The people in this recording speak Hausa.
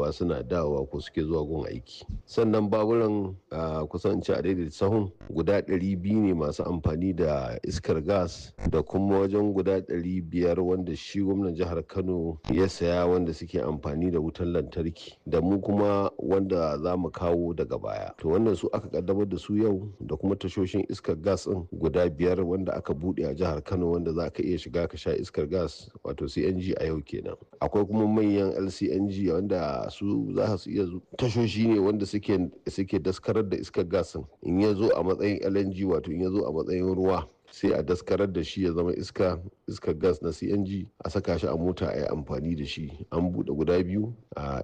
tahowa suna dawowa ko suke zuwa gun aiki sannan baburan kusan ci a daidai sahun guda 200 ne masu amfani da iskar gas da kuma wajen guda 500 wanda shi gwamnan jihar kano ya saya wanda suke amfani da wutan lantarki da mu kuma wanda za mu kawo daga baya to wannan su aka kaddamar da su yau da kuma tashoshin iskar gas din guda biyar wanda aka bude a jihar kano wanda za ka iya shiga ka sha iskar gas wato cng a yau kenan akwai kuma manyan lcng wanda su za su iya tashoshi ne wanda suke suke daskarar da iskar gas in ya zo a matsayin lng wato in ya zo a matsayin ruwa sai a daskarar da shi ya zama iska iskar gas na cng a saka shi a mota a yi amfani da shi an buɗe guda biyu a